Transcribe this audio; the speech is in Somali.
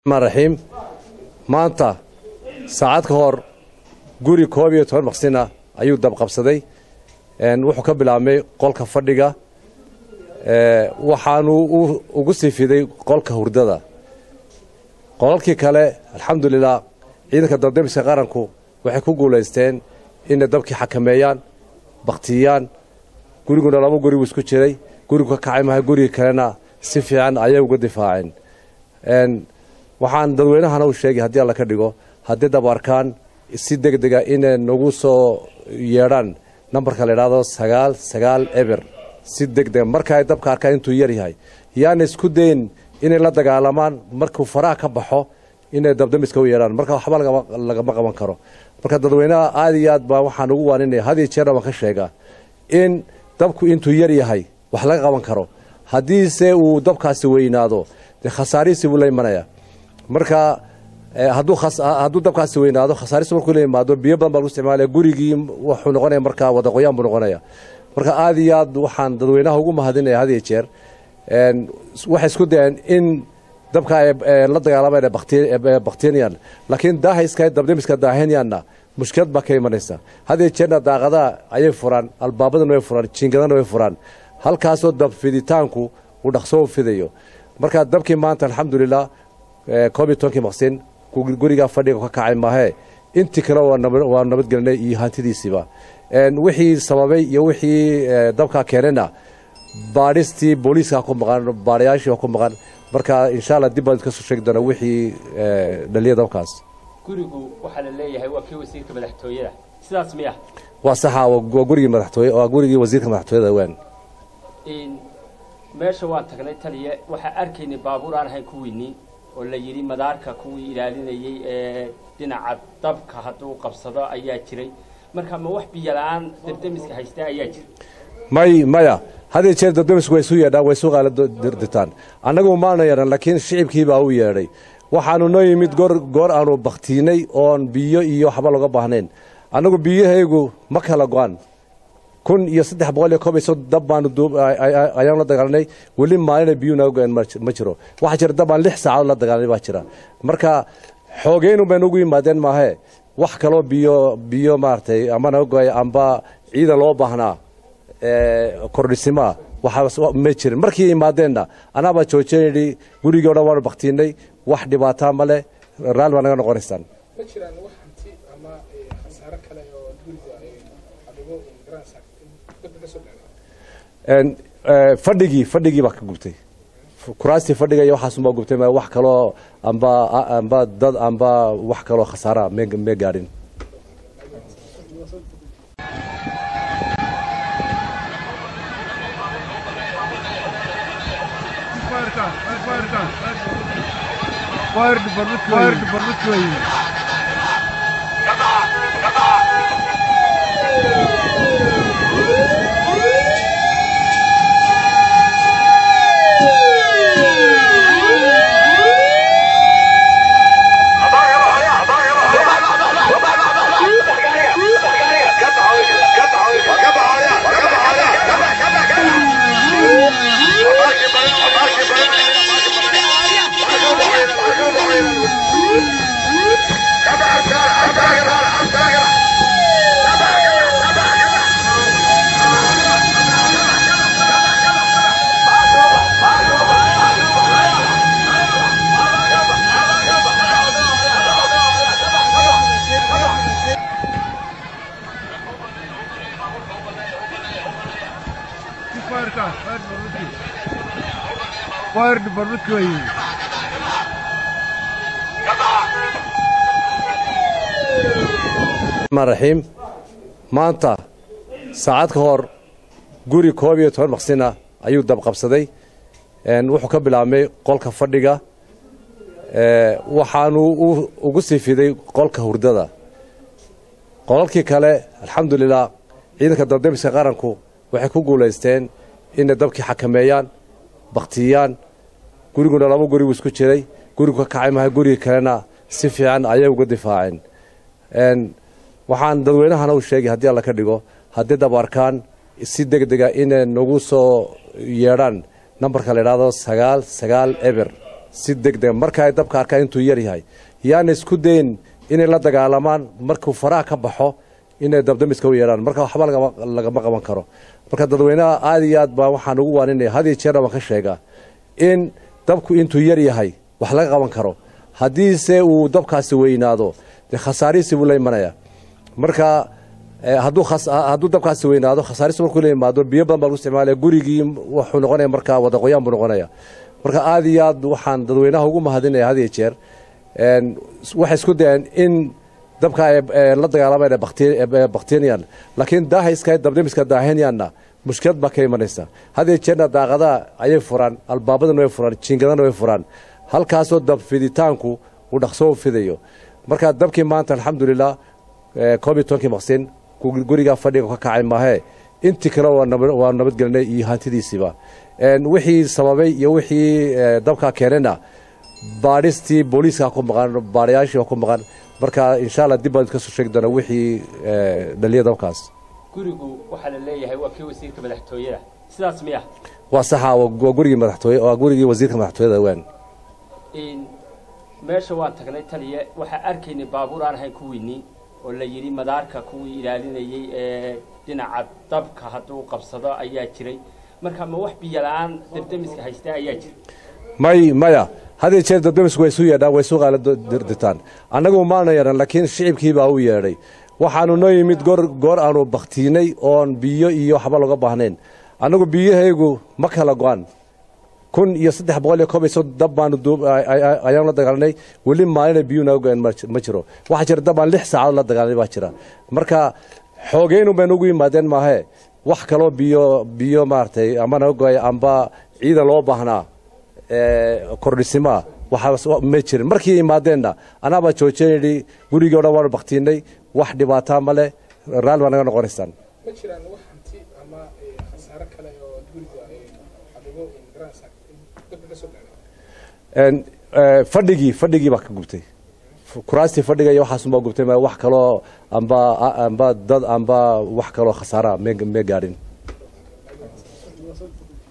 raxiim maanta saacad ka hor guri koob iyo toban maqsina ayuu dabqabsaday wuxuu ka bilaabmay qolka fadhiga waxaanu ugu sii fiday qolka hurdada qolalkii kale alxamdulilah ciidanka dabdamiska qaranku waxay ku guulaysteen inay dabkii xakameeyaan baktiyaan guriguna laba guri buu isku jiray gurigu ka kacay maha gurigii kalena si fiican ayay uga difaaceen waxaan dadweynahana u sheegay haddii alla ka dhigo haddii dab arkaan si deg dega inay nagu soo yeedhaan nambarka la idhaahdo sagaal sagaal eber si deg dega marka ay dabka arkaan intuu yar yahay yaana isku dayn inay la dagaalamaan markuu faraha ka baxo inay dabdamiska u yeedhaan marka waxba lagama qaban karo marka dadweynaha aada iyo aad baa waxaan ugu waaninaya had iyo jeerna waan ka sheegaa in dabku intuu yar yahay wax laga qaban karo haddiise uu dabkaasi weynaado dee khasaarihiisi buu la imanaya marka hadduu dabkaasi weynaado khasaarihiisi markuu la yimaado biyo badan baa lagu isticmaalaya gurigii wuxuu noqonaya markaa wadaqoyaan buu noqonaya marka aada iyo aad waxaan dadweynaha ugu mahadinaya had iyo jeer waxay isku dayeen in dabka ay la dagaalamaan baktinyan laakiin daahayska dabdamiska daahenyanna mushkilad baa ka imanaysa had iyo jeerna daaqadaha ayay furaan albaabadana way furaan jiingadana way furaan halkaasoo dab fiditaanku uu dhaqsoo fidayo marka dabkii maanta alxamdulilah koob iyo tobankii maqsin gurigaa fadhiga ka kacay maahee intii kale waa nabadgelinay iyo hantidiisiiba wixii sababay iyo wixii dabkaa keenayna baadhistii booliiska ku maqan baadhayaashii ku maqan marka insha alla dib baan kasoo sheegi doona wixii dhaliya dabkaas gurigu waxaa la leeyahay waa kii wasiirka madaxtooyada sidaas miya waa saxa waa gurigii madaxtooye waa gurigii wasiirka madaxtooyada weyn meesha waan tagnay taliya waxaa arkaynay baabuur aan ahayn kuwiinii oo la yidhi madaarka kuwii ilaalinayay ee dhinaca dabka hadduu qabsado ayaa jiray marka ma wax biyo la-aan dabdamiska haysta ayaa jira may maya had iyo jeer dabdamisku way isu yeedhaan way isu qaaladirtaan annagu maana yeedhan laakiin shicibkii baa u yeedhay waxaanu noo yimid goor goor aanu baktiinay oon biyo iyo waxba looga baahnayn annagu biyahaygu ma kala go-an kun iyo saddex boqol iyo koob iyo soddon dab baanu ayaanu la dagaalanay weli maalina biyuu naga go-een ma jiro waxaa jira dab aan lix saacadood la dagaalanay baa jira marka xoogeynun bay nugu yimaadeen maahee wax kaloo biyo biyo maaragtay ama naga go-ay amba ciidan loo baahnaa kordhisimaa waxaa ma jirin markii imaadeenna anaabaa joojinayni gurigii o dhan waanu baktiinay wax dhibaataa ma leh raalli baa naga noqonaysaan ma jiraan wax hanti ama khasaaro kale oo guriga adigo dabka ka soo dhacda fadhigii fadhigii baa ka gubtay kuraastii fadhiga iyo waxaasunbaa gubtay ma wax kaloo amba amba dad amba wax kaloo khasaara me gaadhin Fire department fire department way. Fire car, fire department. Fire department way. raxiim maanta saacad ka hor guri koob iyo toban maqsina ayuu dabqabsaday wuxuu ka bilaabmay qolka fadhiga waxaanu ugu sii fiday qolka hurdada qolalkii kale alxamdulilah ciidanka dabdamiska qaranku waxay ku guulaysteen inay dabkii xakameeyaan baktiyaan guriguna laba guri buu isku jiray gurigu ka kacay maha gurigii kalena si fiican ayay uga difaaceen waxaan dadweynahana u sheegay haddii alla ka dhigo haddii dab arkaan si deg dega inay nagu soo yeedhaan nambarka la idhaahdo sagaal sagaal eber si deg deg marka ay dabka arkaan intuu yar yahay yaana isku dayn inay la dagaalamaan markuu faraha ka baxo inay dabdamiska u yeedhaan marka waxba lagama qaban karo marka dadweynaha aad iyo aad baa waxaan ugu waaninaya had iyo jeerna waan ka sheegaa in dabku intuu yar yahay wax laga qaban karo haddiise uu dabkaasi weynaado dee khasaarihiisi buu la imanaya marka hadduu dabkaasi weynaado khasaarihiisi markuu la imaado biyo badan baa lagu isticmaalaya gurigii wuxuu noqonaya marka wadaqoyaan buu noqonaya marka aad iyo aad waxaan dadweynaha ugu mahadinaya had iyo jeer waxay isku dayeen in dabka ay la dagaalamaan baktinyan laakiin daahayska dabdamiska daahinyanna mushkilad baa ka imanaysa had iyo jeerna daaqadaha ayay furaan albaabadana way furaan jiingadana way furaan halkaasoo dab fiditaanku uu dhaqsoo fidayo marka dabkii maanta alxamdulilah koob iyo tobankii maqsin gurigaa fadhiga ka kacay maahee intii kale waa nabadgelinay iyo hantidiisiiba wixii sababay iyo wixii dabkaa keenayna baadhistii booliiska ku maqan baadhayaashii ku maqan marka insha alla dib baan kasoo sheegi doonaa wixii dhaliya dabkaas gurigu waxaa la leeyahay waa kii wasiirka madaxtooyada sidaas miya waa saxa waa gurigii madaxtooye waa gurigii wasiirka madaxtooyada waan meesha waan tagnay taliye waxaa arkaynay baabuur aan ahayn kuwiinii oo la yidhi madaarka kuwii ilaalinayey ee dhinaca dabka hadduu qabsado ayaa jiray marka ma wax biyo la-aan dabdamiska haystaa ayaa jira may maya hadiyo jeer dabdamisku way isu yeedhaan way isu qaala dirtaan annagu maana yeedhan laakiin shicibkii baa u yeedhay waxaanu noo yimid goor goor aanu baktiinay oon biyo iyo waxba looga baahnayn annagu biyahaygu ma kala go-an kun iyo saddex boqol iyo koob iyo soddon dab baanu ayaanu la dagaalanay weli maalina biyu naga go-een ma jiro waxaa jira dab aan lix saacadood la dagaalanay baa jira marka xoogeynun bay nugu yimaadeen maahee wax kaloo biyo biyo maaragtay amba naga go-ay amba ciidan loo baahnaa kordhisimaa waxaa ma jirin markii imaadeenna anaabaa joojinayni gurigii o dhan waanu baktiinay wax dhibaataa ma leh raalli baa naga noqonaysaan ma jiraan wax hanti ama khasaare kale oo guriga xabibo garanaysaa dabka ka soo gaaray fadhigii fadhigii baa ka gubtay kuraastii fadhiga iyo waxaasunbaa gubtay wax kaloo amba amba dad amba wax kaloo khasaara me gaadhin